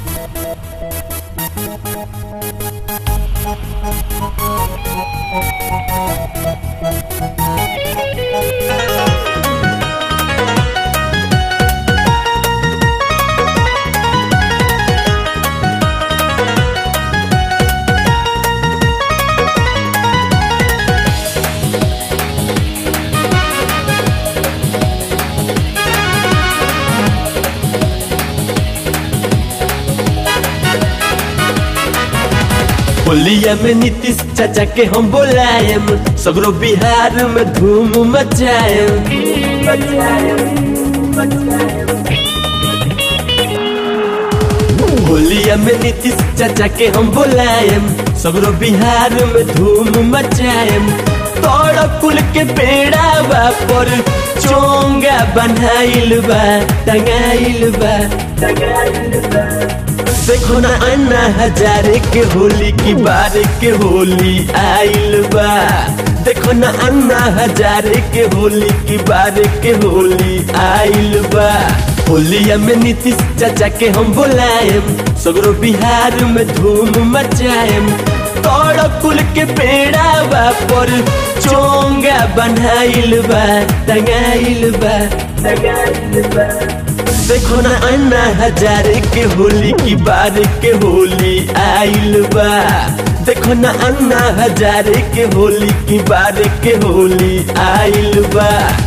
होलिया में नीतीश चाचा के हम बोलायम सगरो बिहार में धूम मचायम होलिया में नीतीश चाचा के हम बोलायम सगरो बिहार में धूम मचायम तोड़ कुल के पेड़ा बा पर चोंगा बनाइल बा टंगाइल बा टंगाइल बा देखो ना अन्ना हजारे के होली की बारे के होली आइल बा देखो ना अन्ना हजारे के होली की बारे के होली आइल बा होलिया में नीतीश चाचा के हम बोलायम सगरो बिहार में धूम मचायम तोड़ कुल के पेड़ा बा पर चोंगा बनाइल बा टंगाइल बा टंगाइल बा देखो ना अन्ना हजारे के होली की बार के होली आइल बा देखो ना अन्ना हजारे के होली की बार के होली आइल बा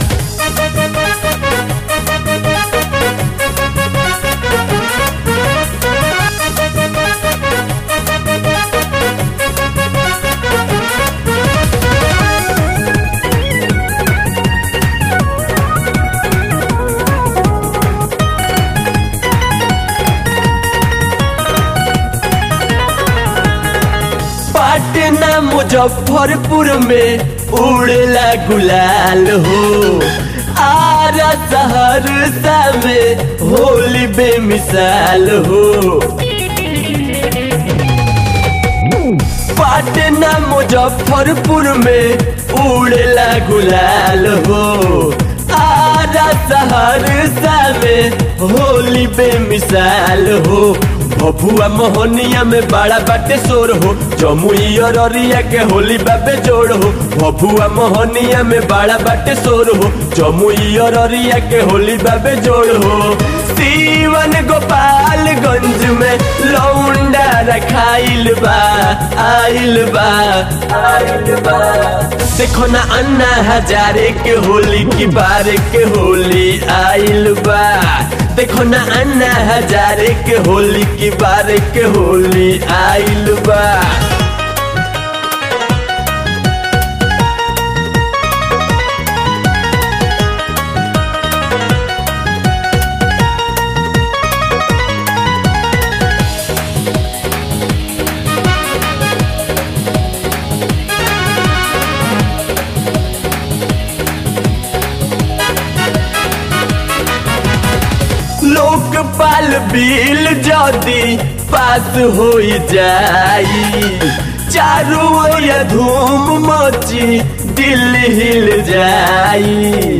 पटना मुजफ्फरपुर में उड़ला गुलाल हो आरा सहरसा में होली बेमिसाल हो पटना मुजफ्फरपुर में उड़ला गुलाल हो आरा सहरसा में होली बेमिसाल हो भभुआ मोहनिया में बड़ा बाटे शोर हो जमुई और अरिया के होली बाबे जोड़ हो भभुआ मोहनिया में बड़ा बाटे शोर हो जमुई और अरिया के होली बाबे जोड़ हो सीवन गोपालगंज में लौंडा रखाइल बा आइल बा आइल बा देखो ना अन्ना हजारे के होली की बार के होली आइल बा देखो ना अन्ना हजारे के होली की बार के होली आइल बा लोकपाल बिल जदी पास हो जाई चारू ओर धूम मची दिल्ली हिल जाई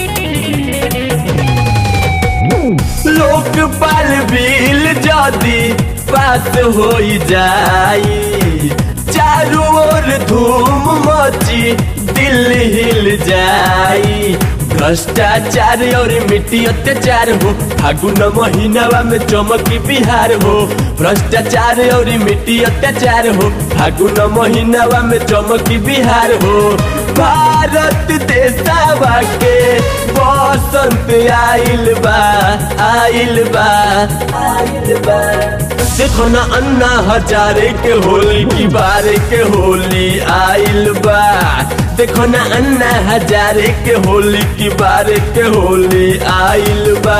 लोकपाल बिल जदी पास हो जाई चारू ओर धूम मची दिल्ली हिल जाई भ्रष्टाचार और मिट्टी अत्याचार हो फागुन महीनावा में चमकी बिहार हो भ्रष्टाचार और मिट्टी अत्याचार हो फागुन महीनावा में चमकी बिहार हो भारत देशवा के बसंत आइल बा आइल बा आइल बा देखो ना अन्ना हजारे के होली की बारे के होली आइल बा देखो ना अन्ना हजारे के होली की बारे के होली आइल बा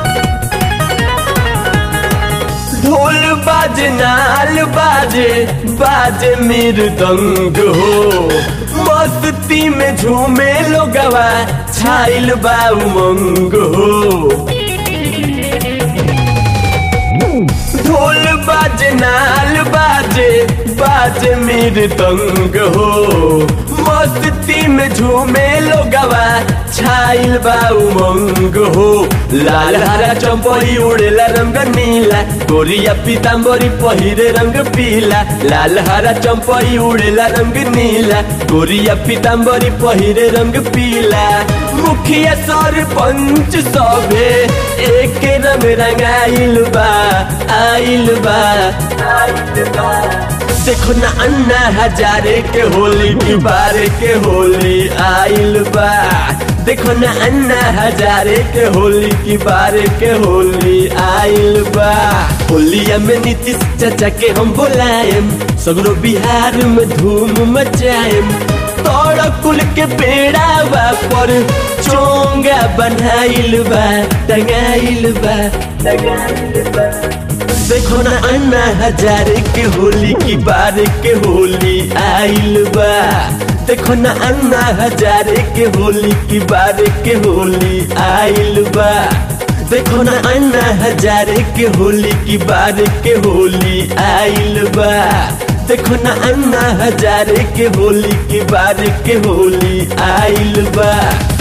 ढोल बाजे नाल बाजे बाजे मृदंग हो मस्ती में झूमे लोगवा छाइल बा उमंग हो ढोल बाजे नाल बाजे बाजे मृदंग हो मस्ती में झूमे लोगवा छाइल बा उमंग हो लाल हरा चंपरी उड़ेला रंग नीला गोरिया पीताम्बरी पहिरे रंग पीला लाल हरा चंपरी उड़ेला रंग नीला गोरिया पीताम्बरी पहिरे रंग पीला मुखिया सरपंच सभे एक रंग रंगाइल बा आइल बा आइल बा देखो ना अन्ना हजारे के होली की बारे के होली आइल बा देखो ना अन्ना हजारे के होली की बारे के होली आइल बा होलिया में नीतीश चाचा के हम बुलाएम सगरो बिहार में धूम मचाएम तोड़ कुल के पेड़ावा पर चोंगा बनाइल बा टंगाइल बा टंगाइल बा देखो ना अन्ना हजारे के होली की बार के होली आइल बा देखो ना अन्ना हजारे के होली की बार के होली आइल बा देखो ना अन्ना हजारे के होली की बार के होली आइल बा देखो ना अन्ना हजारे के होली की बार के होली आइल बा